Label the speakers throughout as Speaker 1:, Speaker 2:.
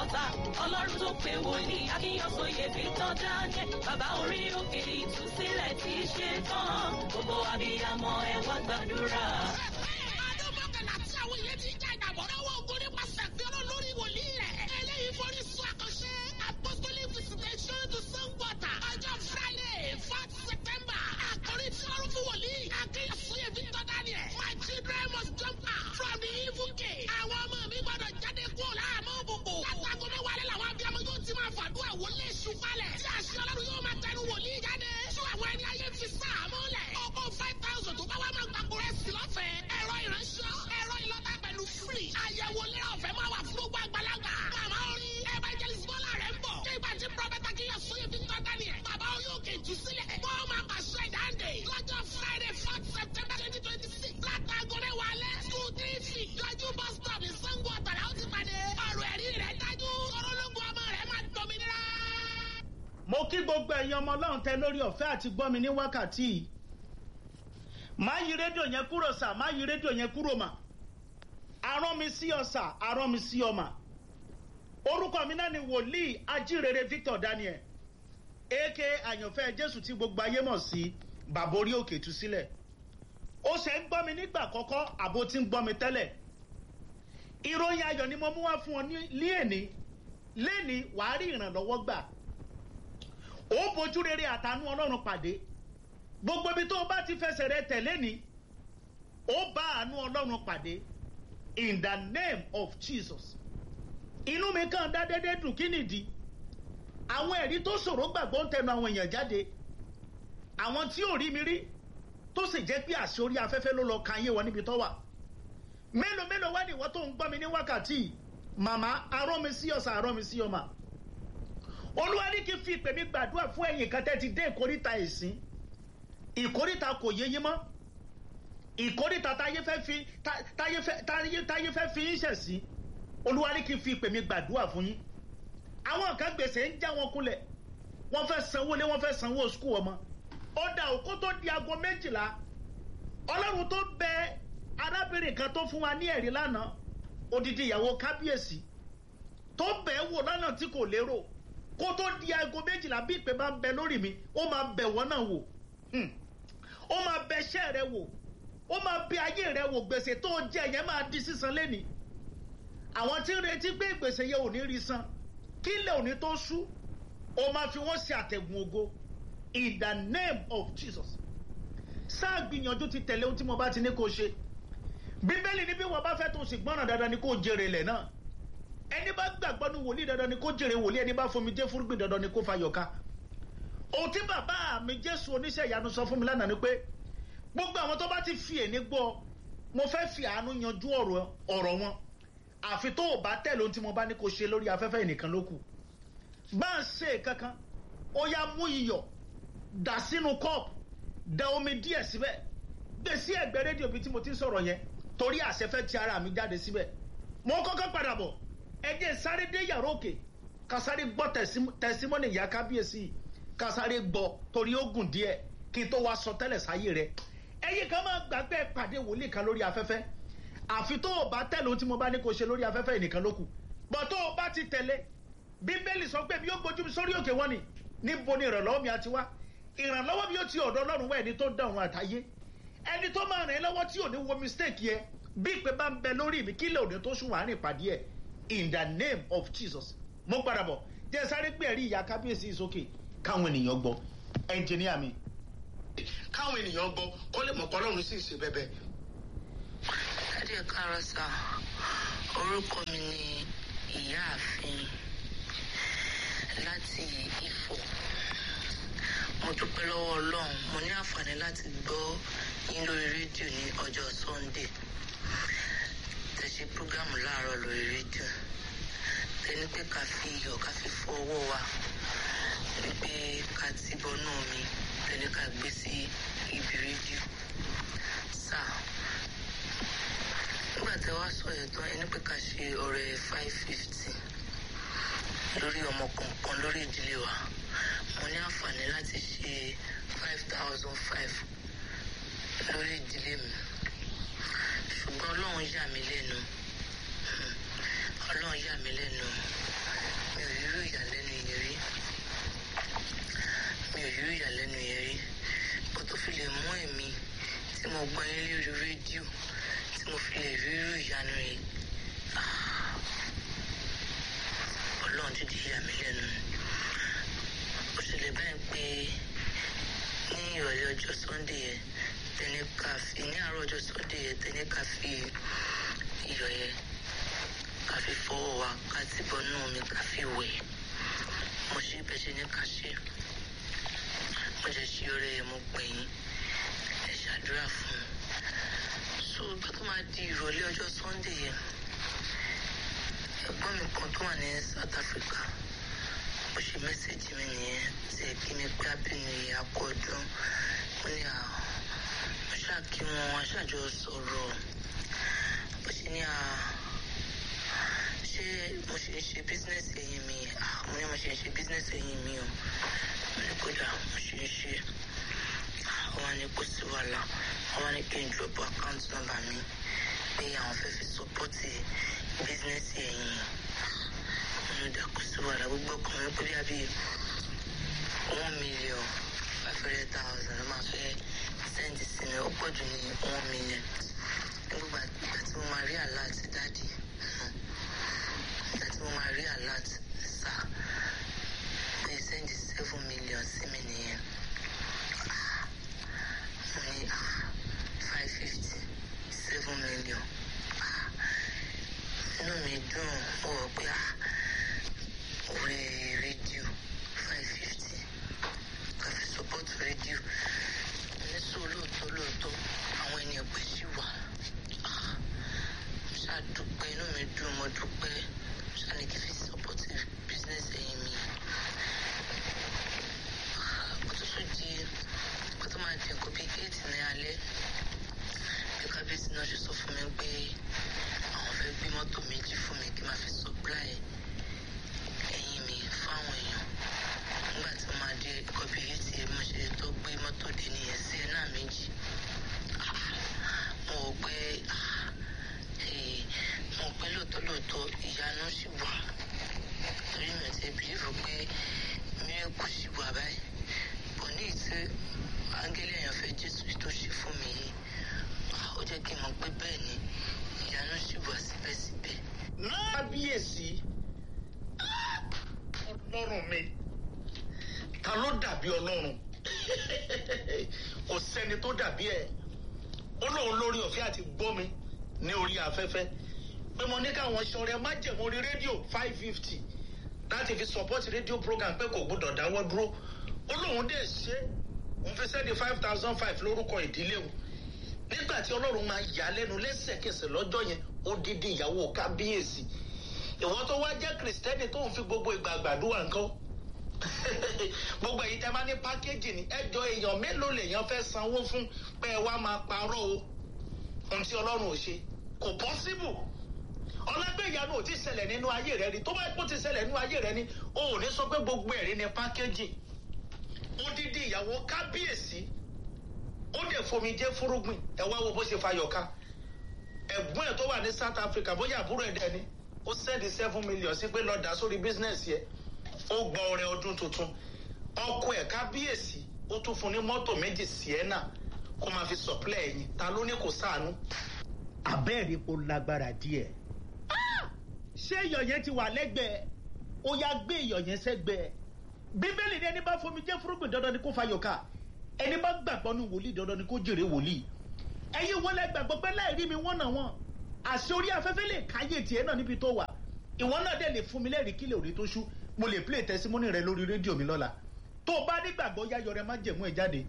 Speaker 1: water ọlọ́run tó pè wòlíì akínyànsóye victor daniel bàbá orí òkè ìtúsílẹ̀ ti ṣe tán gbogbo abiyamọ ẹ wá gbàdúrà.
Speaker 2: ọdún mọ́kànlá tí àwọn èèyàn ti já ìgbàgbọ́ lọ́wọ́ ogun nípasẹ̀ fi ọlọ́run lórí wòlíì rẹ̀. eléyìí forí sún àkànṣe apostolic visitation to sangota ọjọ́ friday fourth september àkórí tí ọlọ́run fún wòlíì akínyànsóye victor daniel my children must jump out from the evil gate. àwọn ọmọ mi gbọ́dọ̀ jáde kúrò láàmú òbòbò. látago mẹ́wàá lẹ́ làwọn abiyamọ yóò ti máa fàdúrà wọlé èṣù falẹ̀. tí àṣẹ ọlọ́run yóò máa tẹnu wòlíì jáde. tú àwọn ẹni ayé fi sáàmú lẹ̀. ọkọ̀ five thousand tó bá wá máa gbàgbó rẹ̀ sí lọ́fẹ̀ẹ́. ẹ̀rọ ìránṣẹ́ ẹ̀rọ ìlọ́ta pẹ̀lú free. àyẹ̀wò lẹ́rọ̀ ọ̀fẹ́ máa wà fún gbogbo àgbàlagbà. màmá orin evangelist bọ́lá rẹ̀ ń bọ̀. nígbà tí prọfẹ̀tà kí yẹ sóye victor daniel. bàbá oyún òkè jù sílẹ̀. wọ́n máa pàṣẹ ìdáǹdè. lọ́jọ́ friday fourth september twenty twenty six. látàgọ mẹ́wàá lẹ́. two three feet. lọ́jọ́ bus stop ní sango ọ̀tàlá ó ti pàdé. ọ̀rọ̀ ẹ̀rí rẹ̀ dájú. ọlọ́lọ́gbọ̀ ọmọ rẹ̀ máa dominira.
Speaker 3: mo kí gbogbo ẹ̀yin ọmọ ọlọ́run tẹ lórí ọ̀fẹ́ àti gbọ́ mi ní wákàtí yìí má yí rédíò yẹn kúrò sà má yí rédíò yẹn kúrò mà arán mi sí ọ sà arán mi sí ọ mà orúkọ mi náà ni wòlíì ajírere victor daniel aka àyànfẹ́ jésù tí gbogbo ayé mọ̀ sí bàbá orí òkè tú sílẹ̀ ó ṣe ń gbọ́ mi nígbà kọ́kọ́ àbó tí ń gbọ́ mi tẹ́lẹ̀ ìròyìn ayọ̀ ni mo mú wá fún ọ ní èní léni wàá rí ìrànlọ́wọ́ gbà ó bójú rere àtànú ọlọ́run pàdé gbogbo ibi tó o bá ti fẹsẹ̀ rẹ tẹ̀lé ni ó bá àánú ọlọ́run pàdé in the name of jesus inú mi kàn dá dédé dùn kí nìdí àwọn ẹ̀rí tó ṣòro gbàgbọ́ ń tẹnu àwọn èèyàn jáde àwọn tí ò rí mi rí tó sì jẹ́ pé àṣẹ orí afẹ́fẹ́ ló lọ ka ayé wọn níbi tó wà mélòó mélòó wá ní ìwọ tó ń gbọ́ mi ní wákàtí màmá arọ́ mi sí ọ̀sà arọ́ mi sí ọmọ olúwa ní kí n fi ìpè mi gbàdúrà fún ẹ̀yìn kan tẹ́ ti dé ìkórìtà ẹ̀sìn ìkórìtà kò yé yín mọ́ ìkórìtà táyé fẹ́ fi táyé fẹ́ táyé fẹ́ fi yín ṣẹ̀ sí olúwa ní kí n fi ìpè mi gbàdúrà fún yín àwọn kan gbèsè ń já wọn kulẹ̀ wọ́n fẹ́ sanwó lé wọ́n fẹ́ sanwó skul ọmọ ó dà òkú tó di aago méjìlá ọlọ́run tó bẹ arábìnrin kan tó fún wa ní ẹ̀rí lánàá odidi ìyàwó kábíyèsí tó bẹ̀ wò lánàá tí kò lérò kó tó di aago méjìlá bí ìpè bá ń bẹ lórí mi ó máa bẹ̀ wọ́n náà wò ó máa bẹ iṣẹ́ rẹ wò ó máa bẹ ayé rẹ wò gbèsè tó jẹ yẹn máa di sísan lẹ́nìí àwọn tí ń retí pé gbèsè yẹn ò ní rí san kí ilẹ̀ òní tó ṣú ó máa fi wọ́n ṣe àtẹ̀gùn ògo in the name of jesus sáà gbìyànjú ti tẹ̀lé ohun tí mo bá ti ní kó ṣe bíbélì ní bí wọ́n bá fẹ́ tó sì gbọ́ràn dandan ni kó jèrè ilẹ̀ náà ẹni bá gbàgbọ́ ní wòlíì dandan ni kó jèrè wòlíì ẹni bá fomi jẹ́ fúrúgbìn dandan ni kó fa yọ̀ká ohun tí bàbá mi jésù oníṣẹ́ ìyanu sọ fún mi lánàá ni pé gbogbo àwọn tó bá ti fi èní gbọ́ mo fẹ́ fi àánú yanjú ọ̀rọ̀ wọn àfi tó o bá tẹ̀lé ohun tí mo bá ní kó ṣe lórí afẹ́fẹ́ ìnìkan ló kù bá a ṣe kankan ó yá mú iyọ̀ dà sínú kọ́ọ̀pù da omi díẹ̀ síbẹ̀ gbé sí ẹ̀gbẹ́ rédíò bíi tí mo ti ń sọ̀rọ̀ yẹn torí àṣẹfẹ́ ti ara mi jáde síbẹ̀ mo kọ́kọ́ padà bọ̀ ẹ jẹ́ sáré dé yàrá òkè ká sáré gbọ́ tẹ̀símọ́nì ìyá kábíyèsí yìí ká sáré gbọ́ torí ó gùn díẹ̀ kí n tó wá sọ tẹ́lẹ̀ sáyé rẹ̀ ẹ̀yin kan máa gbàgbé pàdé wòlíì kan lórí afẹ́fẹ́ àfi tó o bá tẹ̀lé ohun tí mo bá ní kó ṣe lórí afẹ́fẹ́ ìnìkan ló kù bọ̀ tó o bá ti tẹ̀lé bíbélì sọ pé mi yóò gbójú mi sórí òkè wọn ni níbo ni ìrànlọ́wọ́ mi àti wá ìrànlọ́wọ́ mi yóò ti ọ̀dọ̀ ọlọ́run wá ẹni tó dá òun àtàyé ẹni tó máa rìn ẹ́ lọ́wọ́ tí ò ní wo mistake yẹ bí ìpè bá ń bẹ lórí mi kílẹ̀ òde tó sùn wà ní ìpàdé ẹ̀ in the name of jesus mo padà bọ̀ jẹ́ sáré gbé ẹ̀rí ìyá kábíyèsí sókè káwọn ènìyàn gbọ́ ẹnjìníà mi.
Speaker 4: káwọn ènìyàn gbọ́ kó lè mọ̀ pé ọlọ́run sì ṣe bẹ́bẹ́.
Speaker 5: Dádì ẹ káàárọ̀ sá orúkọ mi ni ìyáàfin láti Ifọ̀ mo dúpẹ́ lọ́wọ́ Ọlọ́run mo ní àǹfààní láti gbọ́ yín lórí rédíò ní ọjọ́ Sunday tẹ̀sí prógámù láàárọ̀ lórí rédíò tẹni pé ká fi iyọ̀ ká fi fọ ọwọ́ wa wípé ká ti bọ́nú mi tẹni ká gbé sí ibi rédíò sáà nígbà tí wàá sọ yẹn tán ẹni pé ká ṣe ọ̀rẹ́ five fifty lórí ọmọ kọ̀ọ̀kan lórí ìdílé wa mo ní àǹfààní láti ṣe five thousand five lórí ìdílé mi ṣùgbọ́n ọlọ́run yà mí lẹ́nu ọlọ́run yà mí lẹ́nu fi lè mú ẹ̀mí tí mo gbọ́ yín lórí rédíò tí mo fi lè rí irú ìyanu yìí ọlọ́run ti di ìyá mi lẹ́nu ó ṣẹlẹ̀ báyìí pé ní ìrọ̀lẹ́ ọjọ́ sunday yẹn tẹni ká fi ní àárọ̀ ọjọ́ sunday yẹn tẹni ká fi iyọ̀ yẹn ká fi fọwọ́ wa ká ti bọ́ nù mi ká fi wẹ̀ mo ṣe bẹ́ẹ̀ ṣe ní ká ṣe mo jẹ́ ṣe ọrẹ yẹn mo pè yín ẹ ṣàdúrà fún un so ìgbà tó máa di ìrọ̀lẹ́ ọjọ́ sunday yẹn ẹ̀gbọ́n mi kan tó wà ní south africa bó ṣe mẹ́sẹ̀gì mi nìyẹn tí ẹ kí mi pé abínú ìyá kọ ọdún mo ní àwọn mo ṣáà kí wọn wọn ṣàjọ sọ̀rọ̀ bó ṣe ní à ṣé mo ṣe ń ṣe bísínẹ́sì ẹ̀yìn mi Ah, mo ní mo ṣe ń ṣe bísínẹ́sì ẹ̀yìn mi o mo ní kódà mo ṣe ń ṣe àwọn ni kò sí wàhálà àwọn ni kí n drop account number mi pé àwọn fẹ́ fi sọpọ́tì bísínẹ́sì ẹ̀yìn mo ní kò sí wàhálà gbogbo ọkàn mi pé bí abí one million five hundred thousand ló máa fẹ́ sẹ́ǹdì sí mi ó pọ̀ jù ní one million nígbà ìgbà tí mo máa rí alert dáàdì ìgbà tí mo máa rí alert sá pé sẹ́ǹdì seven million sí mi nìyẹn mo ní five fifty seven million inú mi dùn ó wọ pé orí rédíò five fifty ká fi support rédíò ní sọ lóòótọ́ lóòótọ́ àwọn ènìyàn pè sí wa ṣàdúpẹ́ inú mi dùn mo dúpẹ́ ṣàní kí fi support business ẹ̀yìn mi ó tún tún di ó tún máa di nǹkan bíi eight ní alẹ́ bí kábíyèsí náà ṣe sọ fún mi pé àwọn fẹ́ gbé mọ́tò méjì fún mi kí n máa fi supply ẹ̀yìn mi fáwọn èèyàn nígbà tí mo máa dé kọ́bí eight yẹn mo ṣe tó gbé mọ́tò dé nìyẹn sí ẹ̀ náà méjì mo rò pé eh, mo rò pé lóòótọ́ lóòótọ́ ìyanu ṣì wà torí mi ò ti bìlífù pé mírèkù ṣì wà báyìí kò ní ìtí áńgẹ́lì èèyàn fẹ́ jésù tó ṣe fún mi yìí ah, ó jẹ́ kí n mọ̀ pé bẹ́ẹ̀ ni ìyanu ṣì wà síbẹ̀síbẹ̀.
Speaker 3: náà kábíyèsí ọlọ́run mi ta ló dàbí ọlọ́run kò sẹ́ni tó dàbí ẹ̀ ó lóun lórí ọ̀fẹ́ àti gbọ́ mi ní orí afẹ́fẹ́ pé mo ní káwọn ṣọrẹ májẹ̀mú orí rédíò five fifty láti fi support rédíò program pé kò gbọdọ̀ dáwọ́ dúró ó lóun dẹ̀ ṣe òun fi sẹ́ni five thousand five lórúkọ ìdílé o nígbà tí ọlọ́run máa yà á lẹ́nu lẹ́sẹ̀kẹsẹ̀ lọ́jọ́ yẹn ó dídí ìyàwó kábíyèsí ìwọ́n tó wá jẹ́ kìrìsìtẹ́nì tó ń fi gbogbo ìgbà gbàdúrà nǹkan gbogbo èyí tẹ́ máa ní pákéjì ní ẹjọ́ èèyàn mélòó lèèyàn fẹ́ sanwó fún pé ẹ wá máa parọ́ o ohun tí ọlọ́run ò ṣe kò pọ́síbù ọlọ́gbẹ́ ìyanu ò ti ṣẹlẹ̀ nínú ayé rẹ ni tó bá kó ti ṣẹlẹ̀ nínú ayé rẹ ni o ò ní sọ pé gbogbo ẹ̀rí ni pákéjì odidi ìyàwó kábíyèsí ó dẹ̀ fomi jẹ́ fúrúgbìn ẹ wá wo bó ṣe fayọ̀ ká ẹ̀gbọ́n ẹ̀ tó wà ní south africa bóyá àbúrò ẹ̀ dẹ̀ ni ó sẹ́ẹ̀dì seven million sí pé lọ́ọ́ dá sórí bísínẹ́sì ẹ̀ ó gba ọrẹ ọdún tuntun ọkọ ẹ̀ kábíyèsí ó tún fún ní mọ́tò méjì sienna kó máa fi sọ̀pẹ́lẹ̀ ẹ̀yìn ta ló ní kò sáànú. abẹ́ẹ̀rí kò lágbára díẹ̀. ṣé iyọ̀ yẹn ti wà lẹ́gbẹ̀ẹ́ ó yá gbé iyọ̀ yẹn sẹ́gbẹ̀ẹ́ bíbélì ni ẹni bá fomi jẹ́ fúrúgbìn dandan ni kó fayọ̀ ká ẹni bá gbàgbọ́ ní wòlíì dandan ni kó jèrè wòlíì ẹ̀yin wọlé gbàgbọ́ pé láì rí mi wọ́n náà wọ́n àṣẹ orí afẹ́fẹ́ lè káyé tiẹ̀ náà níbi tó wà ìwọ náà dẹ̀ lè fún mi lẹ́rìí kílẹ̀ òní tó ṣú mo lè play testimony rẹ lórí rédíò mi lọ́la tó o bá nígbàgbọ́ yáyọ rẹ má jẹ̀mú ẹ̀ jáde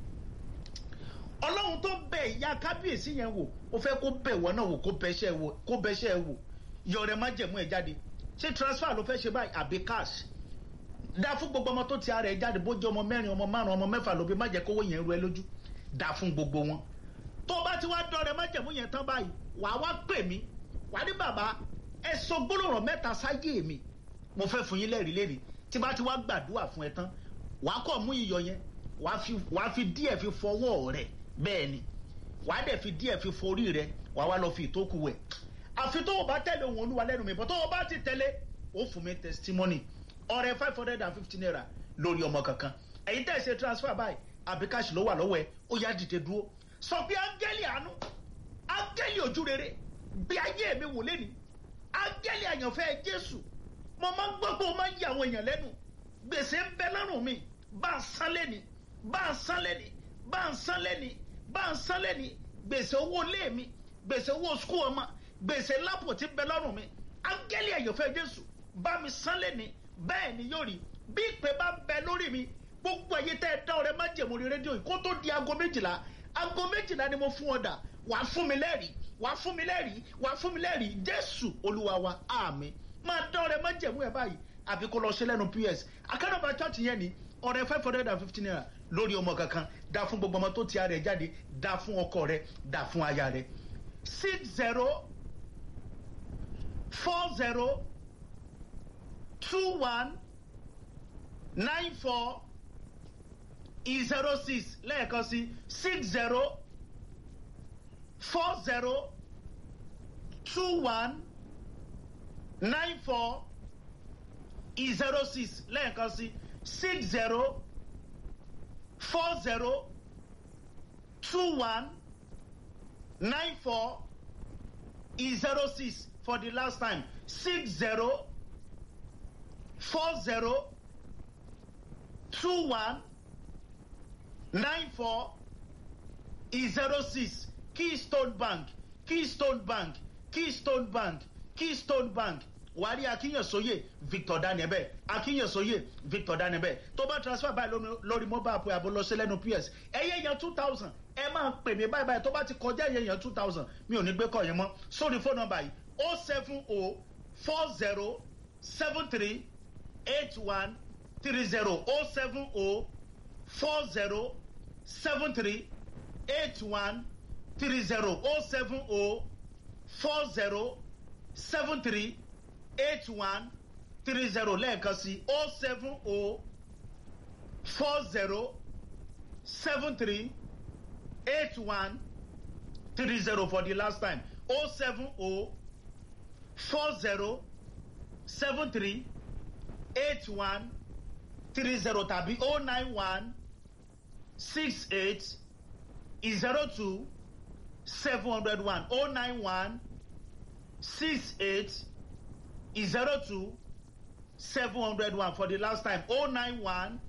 Speaker 3: ọlọ́run tó bẹ̀ ìyá kábíyèsí yẹn wò ó fẹ́ kó bẹ̀ wọ́n náà wò kó bẹ́ṣẹ́ wò kó bẹ́ṣẹ́ wò yọ rẹ má jẹ̀mú ẹ̀ jáde ṣé transfer ló fẹ́ ṣe báyìí àbí cash dá fún gbogbo ọmọ tó ti ara ẹ̀ jáde bó jẹ́ ọmọ mẹ́rin ọmọ márùn ọmọ mẹ́fà lóbi má jẹ́ kówó yẹn ru ẹ lójú dá fún gbogbo wọn tó o bá ti wá dọ̀rẹ́ má jẹ̀mú yẹn tán báyìí wàá wá pè mí wàá ní bàbá ẹ sọ gbólóhùn mẹ́ta sáyé mi mo fẹ́ fún yín lẹ́rìí lẹ́rìí tí bá ti wá gbàdúrà fún ẹ tán wàá kọ̀ mú iyọ̀ yẹn wàá fi wàá fi díẹ̀ fi fọwọ́ rẹ̀ bẹ́ẹ̀ ni wàá dẹ̀ fi díẹ̀ fi forí rẹ̀ wàá wá lọ fi ìtókù wẹ̀ àfi tó o bá tẹ̀lé òun olúwa lẹ́nu mi bọ́ tó o bá ti tẹ̀lé o fún mi testimony ọrẹ five hundred and fifty naira lórí ọmọ kankan ẹ̀yin tẹ̀ ṣe transfer báyìí àbí káàṣì ló wà lọ́wọ́ ẹ ó yá dìde dúró sọ pé áńgẹ́lì àánú áńgẹ́lì ojú rere bí ayé mi wò lẹ́ni áńgẹ́lì àyànfẹ́ jésù mo máa ń gbọ́ pé o máa ń yà àwọn èèyàn lẹ́nu gbèsè ń bẹ lọ́rùn mi bá ń san lẹ́ni bá ń san lẹ́ni bá ń san lẹ́ni bá ń san lẹ́ni gbèsè owó ilé mi gbèsè owó skul ọmọ gbèsè lápò tí ń bẹ lọ́rùn mi áńgẹ́lì àyànfẹ́ jésù bá mi san lẹ́ni bẹ́ẹ̀ ni yóò rí bí ìpè bá bẹ lórí mi gbogbo ẹ̀yẹ tẹ́ ẹ dá ọ̀rẹ́ má jẹ̀mú rí rédíò yìí kó tó di aago méjìlá aago méjìlá ni mo fún ọ dà wàá fún mi lẹ́rìí wàá fún mi lẹ́rìí wàá fún mi lẹ́rìí jésù olúwa wa àmì máa dá ọ̀rẹ́ má jẹ̀mú ẹ̀ báyìí àbí kó lọ ṣe lẹ́nu ps akádọ́gba church yẹn ni ọ̀rẹ́ five hundred and fifty naira lórí ọmọ kankan dá fún gbogbo ọmọ tó ti ara ẹ̀ jáde dá fún ọkọ rẹ dá fún aya rẹ six zero four zero two one nine four zero six lẹ́ẹ̀kan sí six zero four zero two one nine four zero six lẹ́ẹ̀kan sí six zero four zero two one nine four zero six for the last time six zero four zero two one nine four zero six keystone bank keystone bank keystone bank keystone bank wàárí akínyẹ̀sóyè victor daniel akínyẹ̀sóyè victor daniel tó bá transfer báyìí lórí mobile app abolọ́sẹ̀ lẹ́nu ps ẹ̀yẹ yẹn two thousand ẹ máa pè mí báyìí báyìí tó bá ti kọjá ẹ̀yẹ yẹn two thousand mi ò ní gbé kọ́ yẹn mọ́ sórí fóònù nọmba yìí o seven o four zero seven three eight one three zero o seven o four zero seven three eight one three zero o seven o four zero seven three eight one three zero lẹ́ẹ̀kan sí o seven o four zero seven three eight one three zero for the last time o seven o four zero seven three eight one three zero tàbí o nine one six eight zero two seven hundred one o nine one six eight zero two seven hundred one for the last time o nine one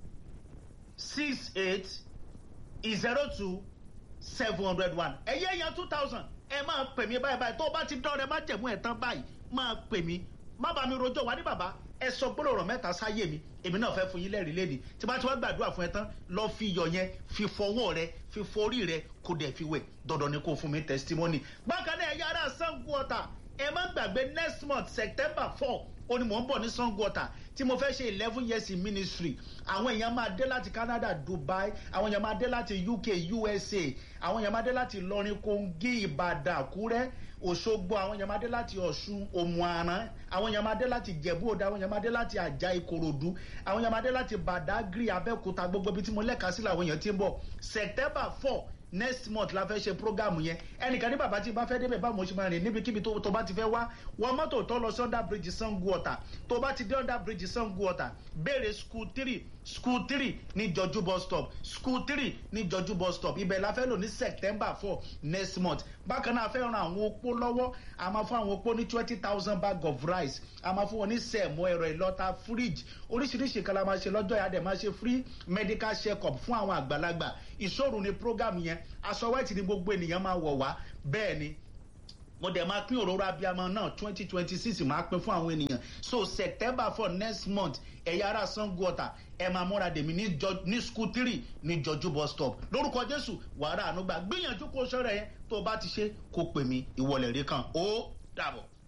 Speaker 3: six eight zero two seven hundred one ẹ̀yẹ́ yẹn two thousand ẹ máa pè mí báyìí báyìí tó o bá ti dán rẹ má jẹ̀mú ẹ̀ tán báyìí máa pè mí má bàa mi rojọ́ wá ní bàbá ẹ sọ gbọ́dọ̀ ọ̀rọ̀ mẹ́ta sáyé mi èmi náà fẹ́ fún yín lẹ́rìí lẹ́nìí tí bá ti wá gbàdúrà fún ẹ tán lọ fi iyọ̀ yẹn fi fọwọ́ rẹ fi forí rẹ kó dẹ̀ fi wẹ̀ dandan ni kó fún mi testimony. bákan náà ẹ̀yà ara sango ọ̀tà ẹ má gbàgbé next month september four ó ní mò ń bọ̀ ní sango ọ̀tà tí mo fẹ́ ṣe eleven years in ministry àwọn èèyàn máa dé láti canada dubai àwọn èèyàn máa dé láti uk usa àwọn èèyàn máa dé láti lọrin kogi ìbàdàn àkúrẹ́ òṣogbo àwọn èèyàn máa dé láti ọ̀ṣun òmùaran àwọn èèyàn máa dé láti jẹ̀bú òde àwọn èèyàn máa dé láti àjà ìkòròdú àwọn èèyàn máa dé láti badagry abẹ́òkúta gbogbo ibi tí mo lẹ́ka sí làwọn èèyàn ti ń bọ̀ september four next month la fẹ́ ṣe programu yẹn ẹnìkan ní bàbá tí bá fẹ́ débẹ̀ báwo mo ṣe máa rìn níbikíbi tó tó bá ti fẹ́ wá wọ mọ́tò tó lọ sí under bridge sango ọ̀tà tó bá ti dé under bridge sango ọ̀tà béèrè school three school three ní jọjú bus stop school three ní jọjú bus stop ibẹ̀ la fẹ́ lò ní september four next month bákan náà a fẹ́ ran àwọn opó lọ́wọ́ a máa fún àwọn opó ní twenty thousand bag of rice a máa fún wọn ní sẹ̀mọ́ ẹ̀rọ ìlọ́ta fridge oríṣiríṣi kan la máa ṣe lọ́jọ́ yàdẹ̀ máa ṣe free medical check up fún àwọn àgbàlagbà ìṣòro ni program yẹn aṣọ white ni gbogbo ènìyàn máa wọ̀ wá bẹ́ẹ̀ ni mo dẹ̀ máa pín òróró abiyamọ náà twenty twenty six máa pín fún àwọn ènìyàn so september for next month ẹ̀yà ara sango ọ̀tà ẹ máa múra dèmí ní ní school three ní jọjú bus stop lórúkọ jésù wàrà ànúgbà gbìyànjú kó sọ̀rọ̀ yẹn tó o bá ti ṣe kó pè mí ìwọlẹ̀ rí kan ó dàbọ̀.